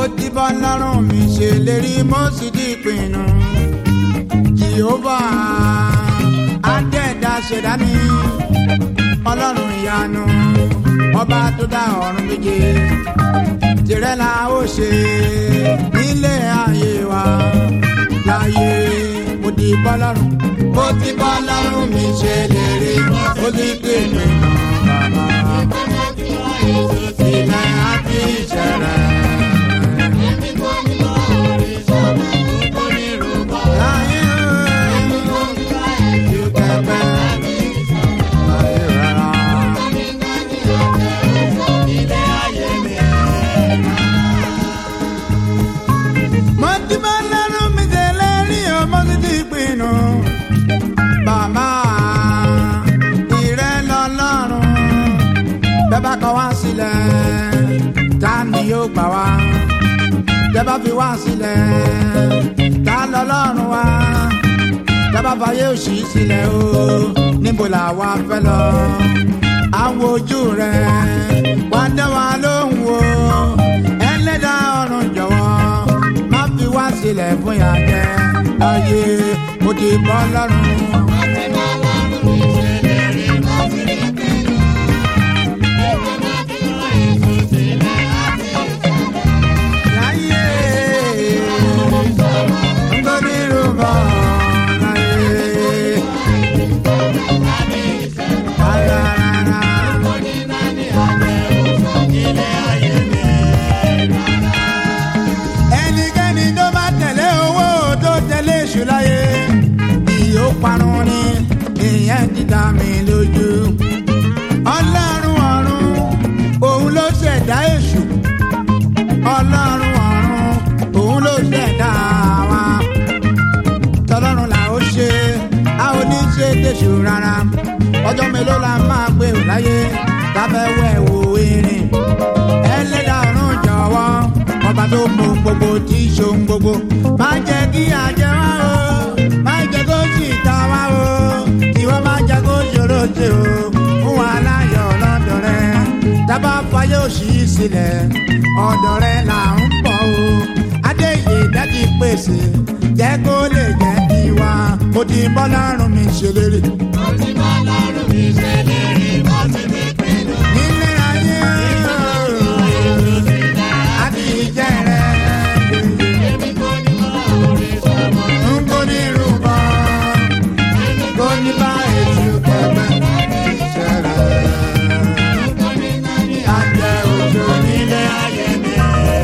ti bọ́ lọ́rùn mi ṣe lérí mo sì di ìpinnu. jehova adẹ́ẹ̀dá ṣẹ̀dá mi ọlọ́run ìyanu ọba tó dá ọ̀run méje tìrẹ la ó ṣe nílé ayé wa láyé mo ti bọ́ lọ́rùn mo ti bọ́ lọ́rùn mi ṣe lérí mo ti pinnu bàbá ilẹ̀ àti ìṣẹ̀lẹ̀. Láyé ju pẹpẹ láyé rárá. Mo ti bá lẹ́rù mi tẹ̀lé rí o, mo ti ti pinnu. Bàbá ìrẹ́ lọ́lọ́run, bẹ́ẹ̀ bá kọ wá sílẹ̀, ta ni yóò gbà wá? Bẹ́ẹ̀ bá fi wá sílẹ̀, ta lọ́lọ́run wá? Bẹ́ẹ̀ bá fàyè òṣì sílẹ̀ o, níbo là wá fẹ́ lọ? Àwọn ojú rẹ̀ wá dá wa lóhùn o, ẹlẹ́dàá ọ̀run jọ̀wọ́ má fi wá sílẹ̀ fún yàjẹ́ láyé mo ti bọ́ lọ́rùn. Láyé nítorí rúbọ láyé. Rárá. ẹnikẹ́ni tó bá tẹ̀lé owó tó tẹ̀lé èṣù láyé ìyó parun ni ìyẹn ti dá mi lójú. ọlọ́run ọ̀run òun ló ṣẹ̀dá èṣù ọlọ́run ọ̀run òun ló ṣẹ̀dá wa. tọlọ́run là ó ṣe a ò ní ṣe tẹ̀sù rárá ọjọ́ mélòó la máa gbé ò láyé káfẹ́ wẹ̀ wò irin ẹlẹ́dàá ọ̀run jọ̀wọ́ ọba tó mọ gbogbo tí í ṣohun gbogbo má jẹ́ kí àjẹ́ wá o má jẹ́ kó sì ta wá o ìwọ má jẹ́ kó ṣòro ṣe o fún wa láyọ̀ lọ́dọ̀ rẹ dábàá fayé òṣì sílẹ̀ ọ̀dọ̀ rẹ là ń bọ̀ o adéyè dájú pèsè jẹ́ kó lè jẹ́ tiwa mo ti bọ́ lọ́rùn mi ṣèlérí. nílé ayé àti ìjẹ́ rẹ̀ ń kó ní rúbọ kó ní bá ètò kẹfẹ́ ṣẹlẹ̀ àjẹ òjò nílé ayé mi.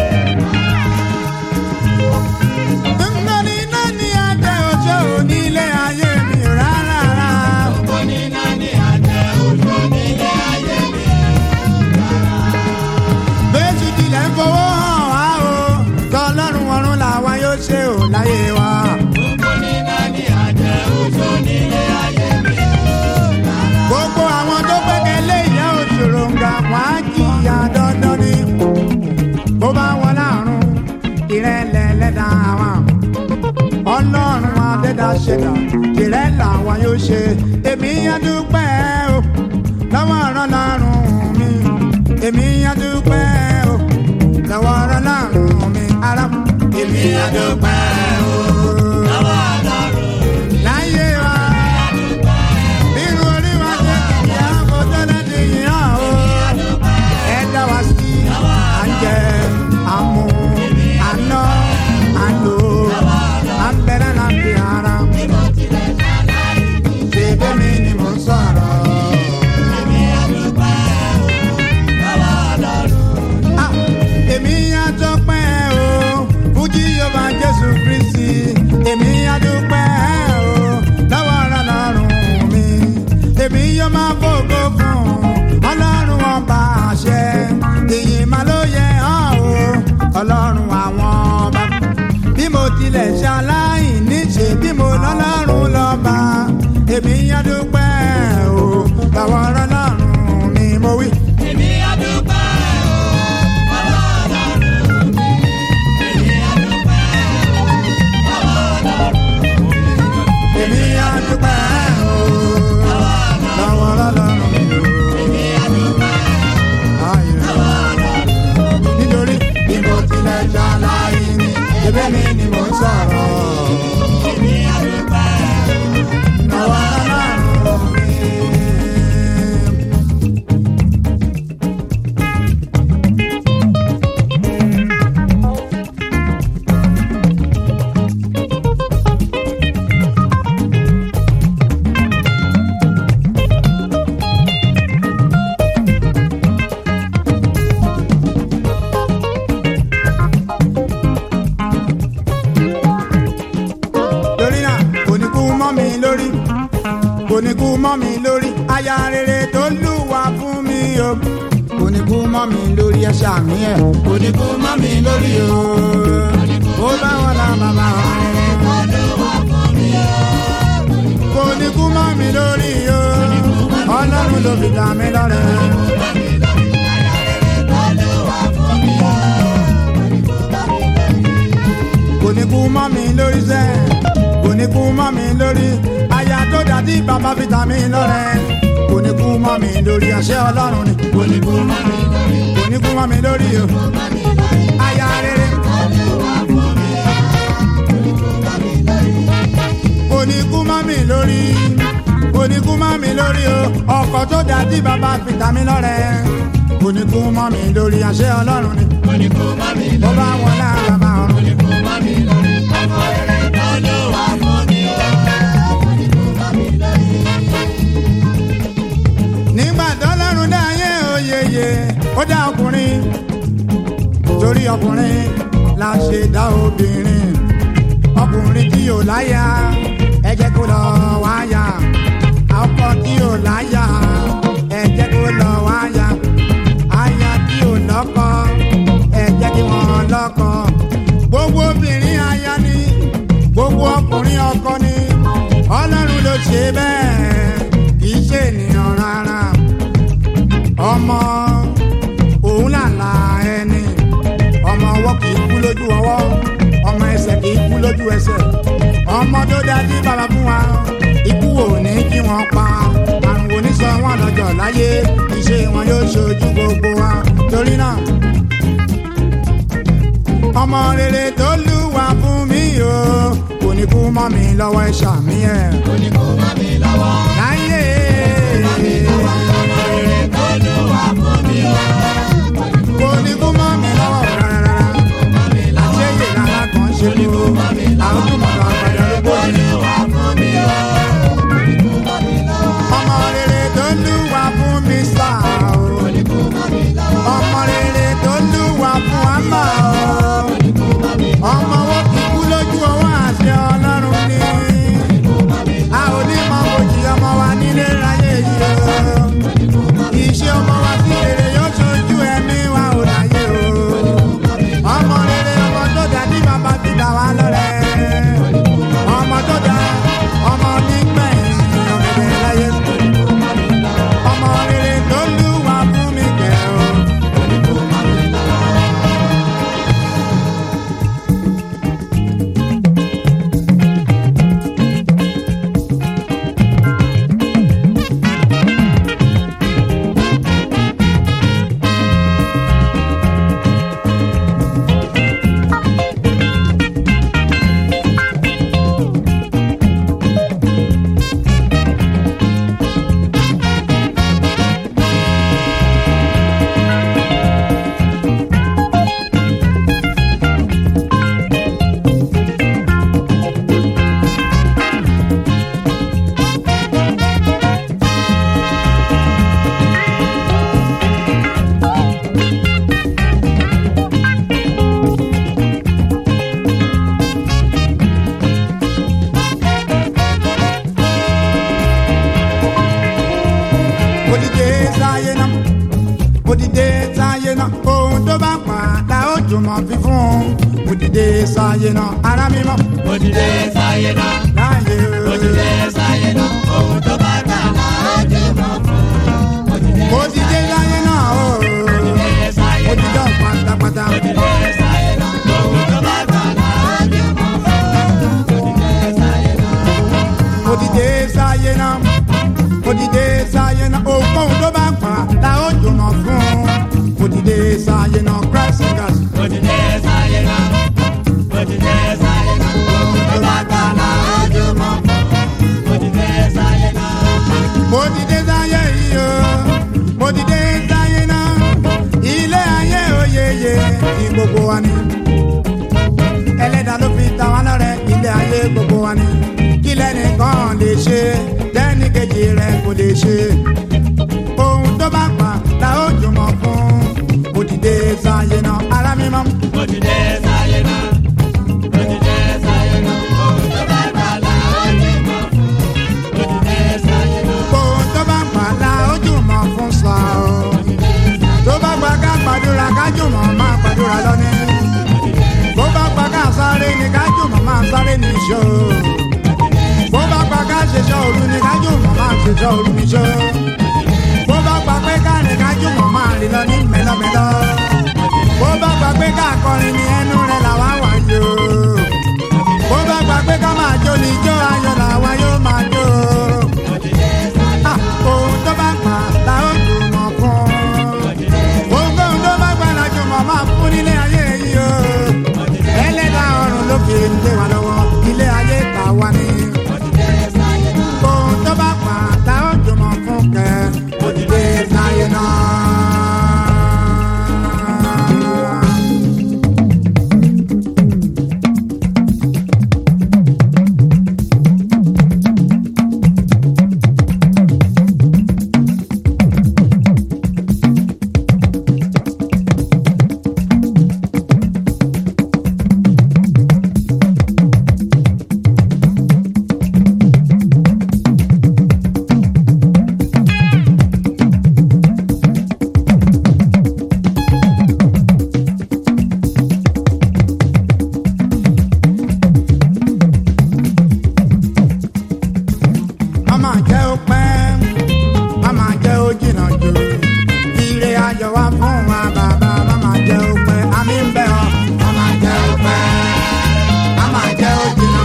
Ńgbọ́n iná ní àjẹ òjò nílé ayé mi rárá. Bẹ́ẹ̀sì tilẹ̀ ń fowó hàn wá o, tọ́lọ́run ọ̀run làwa yóò ṣe ò láyé wa. Gbogbo àwọn tó gbẹ́kẹ̀lé ìyá òṣòro ń ga wọ́n á jìyà dandan ni. Bó bá wọn láàrún, ìrẹ́lẹ̀ lẹ́dà wa. Ọlọ́run adẹ́dá ṣẹ̀dá, ìrẹ́ làwa yóò ṣe. Èmi yá dúpẹ́ o, lọ́wọ́ ọ̀rọ̀ lọ́rùn mi. Èmi yá dúpẹ́ o, lọ́wọ́ ọ̀rọ̀ lọ́rùn mi. Ará, èmi yá dúpẹ́ o, láyé wa. Nínú orí wa ṣe kìí àwọn tẹ́lẹ̀ ti yìn án o. Ẹ dá wa sí, à ń jẹ, à ń mu, à ń ná, à ń lò, à ń bẹ̀rẹ̀ náà fi ara. Ṣé bẹ́mi ni mò ń sọ̀rọ̀? Ah, Èmi yá tọ́pẹ́ o, Fújì yóò bá Jésù Kristi. Èmi yá dúpẹ́ o, lọ́wọ́ ọ̀rọ̀ lọ́rùn mi. Èmi yóò máa fògo fún Ọlọ́run ọba àṣẹ. Ìyìn máa ló yẹ ọ́ o, Ọlọ́run àwọn ọba. Bí mo tilẹ̀ ṣaláìní ṣe bí mo lọ́lọ́run lọ́ba. Èmi yá dúpẹ́ o, lọ́wọ́ ọ̀rọ̀ lọ́rùn mi mo wí. Èmi yá dúpẹ́ o, lọ́wọ́ ọlọ́run mi o. Ayé. Nítorí bí mo tilẹ̀ ṣàlàyé ni ebí mi ni mò ń sọ̀rọ̀. èmi àdúpẹ́ Àwa Ọlọ́run mi. torí náà kò ní kú mọ́ mi lórí kò ní kú mọ́ mi lórí aya rere tó lùwà fún mi o kò ní kú mọ́ mi lórí ẹ ṣàmì ẹ kò ní kú mọ́ mi lórí o ó bá wọn la bàbá olúwa fún mi o kò ní kú mọ́ mi lórí o ọlọ́run ló fi dá mi lọ́rẹ. bá mi lórí aya rere olúwa fún mi o kò ní kú mọ́ mi lórí sẹ́ kò ní kú mọ́ mi lórí aya tó dàbí bàbá fi dá mi lọ́rẹ kò ní kú mọ́ mi lórí àṣẹ ọlọ́run ni kò ní kú mọ́ mi lórí kò ní kú mọ́ mi lórí o bá mi lórí aya rere olúwa fún mi o bá mi lórí kò ní kú mọ́ mi lórí kò ní kú mọ́ mi lórí o ọkọ̀ tó dàbí bàbá fi dá mi lọ́rẹ kò ní kú mọ́ mi lórí àṣẹ ọlọ́run ni oníkó bá mi ó lórí bá wọn lára bàbá ọ̀run. oníkó bá mi lórí ọmọ rere olúwa fún mi o oníkó bá mi lórí. nígbà tọ́lọ́run dá ayé oyeye ó dá ọkùnrin torí ọkùnrin la ṣe dá obìnrin ọkùnrin tí ò láyà ẹ jẹ́ kó lọ wáyà ọkọ tí ò láyà ẹ jẹ́ kó lọ wáyà aya tí ò lọ́kọ ẹ jẹ́ kí wọ́n lọ́kọ gbogbo obìnrin aya ni gbogbo ọkùnrin ọkọ ni ọlọ́run ló ṣe bẹ́ẹ̀ kì í ṣe ènìyàn rárá ọmọ òun làlà ẹni ọmọ ọwọ́ kì í kú lójú ọwọ́ ọmọ ẹsẹ̀ kì í kú lójú ẹsẹ̀ ọmọ tó dájú bàbá fún wa ikú ò ní kí wọ́n pa àrùn oníṣọ wọn lọ́jọ́ láyé iṣẹ́ wọn yóò ṣojú gbogbo wa torí náà ọmọ rere tó lùwà fún mi o kò ní kú mọ́ mi lọ́wọ́ ẹ̀ ṣàmì ẹ̀ oníkó bá mi lọ́wọ́ láyé. ọmọ rere olúwa fún mi o kò ní kú mọ́ mi lọ́wọ́ rárá. bá mi lọ́wọ́ àṣeyè lára kan ṣe kó àwọn tó mọ̀ lọ́wọ́ àgbàdo lóko ni. olúwa fún mi o oníkó bá mi lọ́wọ́ ọmọ rere tó lùwà fún mi sá o. oníkó bá mi lọ́wọ́ ọmọ rere tó lùwà fún àmà o. oníkó bá mi ọmọ wo kì í kú lójú ọwọ́ àṣẹ ọlọ́run ni. a ò ní mọ bòjì ọmọ wa nílé ráyè yìí o. iṣẹ́ ọmọ wa sí rere yóò ṣojú ẹ̀mí wa ò láyé o. ọmọ rere ọmọ tó dá ní bàbá ti dá wa lọ́rẹ́. ọmọ tó dá ọmọ nígbẹ̀yìn ọ̀gẹ̀dẹ̀ láyé. ọmọ rere tó lùwà fún mi kẹ́ o. Odide sáyé náà, odide sáyé náà, ohun tó bá padà ó jùmọ̀ fífún. Odide sáyé náà, ara mi mọ̀ òdìdé sáyé náà láàyè o. òdìdé sáyé náà ohun tó bá dà láàjẹ mọ́ fún òdìdé Odide sáyé náà o. sáyé náà Odide pátápátá. òdìdé sáyé náà ohun tó bá dà láàjẹ mọ́ fún òdìdé sáyé náà. Odide sáyé náà, odide sáyé náà, ohun tó bá padà ó jùmọ̀ fún. Odide sáyé náà, Christ singers. òdìdé sáyé sáyé náà. Mo ti dé sáyé náà. Ohun tó bá gbà là ojú mọ̀ fún. Mo ti dé sáyé náà. mo ti dé sáyé yìí o mo ti dé sáyé náà ilé ayé oyeye ti gbogbo wa ni ẹlẹ́dàá ló fi ta wá lọ́rẹ ilé ayé gbogbo wa ni kí lẹ́nìkan lè ṣe lẹ́nìkejì rẹ̀ kò lè ṣe ohun tó bá pa la ó jùmọ̀ fún mo ti dé sáyé náà ara mi mọ́. Mo ti dé sáyé náà. Mo ti dé sáyé náà. Ohun tó bá gbà là ojú mọ̀ fún. Mo ti dé sáyé náà. ohun tó bá pa la ó jùmọ̀ fún sa o tó bá gba ká gbàdúrà ká jùmọ̀ máa gbàdúrà lọ́ní bó bá gba ká sáré ni ká jùmọ̀ máa sáré ní ìṣó bó bá gba ká ṣiṣẹ́ òru ni ká jùmọ̀ máa ṣiṣẹ́ òru ní ìṣó bó bá gba pé ká rìn ká jùmọ̀ máa rìn lọ ní mẹ́lọ́mẹ́lọ́ bó bá gba pé ká kọrin ní ẹnu rẹ̀ làwa wà yó bó bá gba pé ká máa jó ní ijó ayọ̀ làwa yóò máa jó ohun tó bá pa la ó jùmọ̀ fún ohunkóhun tó bá gbà la jùmọ̀ máa fún nílé ayé yìí o ẹlẹ́dàá ọ̀run ló fi ń gbé wa lọ́wọ́ ilé ayé ta wá ní. ohun tó bá pa la ó jùmọ̀ fún kẹ́ òdìdé sáyé náà. Mama jẹ́ ó pẹ́, mama jẹ́ ó jìnnà jù. Ire ayọ̀ wá fún wa bàbá, mama jẹ́ ó pẹ́, àmì ń bẹ̀ ọ́. Mama jẹ́ ó pẹ́, mama jẹ́ ó jìnnà.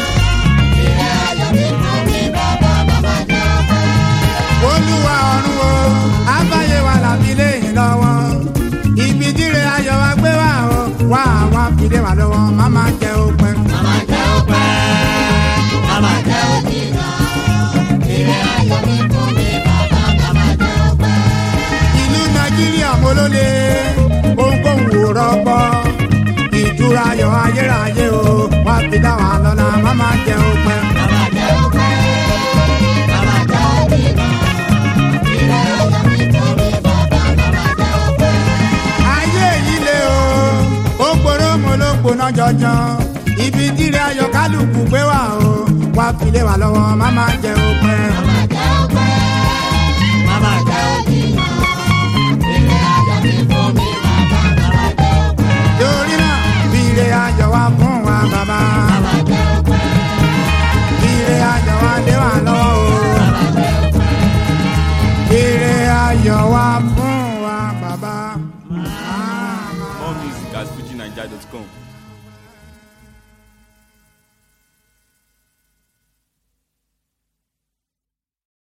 Olúwa ọ̀run o, àbáyé wa làbí léyìn lọ́wọ́. Ibi jíire ayọ̀ wa gbé wá o, wá wá fìdí wa lọ́wọ́, mama jẹ́ ó pẹ́. Màmá jẹ́ ọpẹ́. Màmá jẹ́ òjìnà. Ire ayọ̀ mi fún mi bàbá. Màmá jẹ́ ọpẹ́. ìlú nàìjíríà mo ló lé ohunkóhun ò rọgbọ ìtura ayọ̀ ayérayé o wá fi dá wa lọ́la má má jẹ òpẹ́. Màmá jẹ́ ọpẹ́. Màmá jẹ́ òjìnà. Ire ayọ̀ mi fún mi bàbá. Màmá jẹ́ ọpẹ́. ayé yìí lé o ó gbòòrò mo ló gbóná jọjọ ibi díire ayọ̀ kálukú gbé wá o wá fi lé wa lọ́wọ́ má má jẹ òpẹ́. Màmá jẹ́ ọpẹ́. Màmá jẹ́ òjìnà. Ire ayọ̀ mi fún mi bàbá. Màmá jẹ́ ọpẹ́. torí náà fi ire ayọ̀ wá fún wa bàbá Màmá jẹ́ ọpẹ́. fi ire ayọ̀ wá lé wa lọ́wọ́ o. Màmá jẹ́ ọpẹ́. ire ayọ̀ wá fún wa bàbá. More music at FujiNiger.com.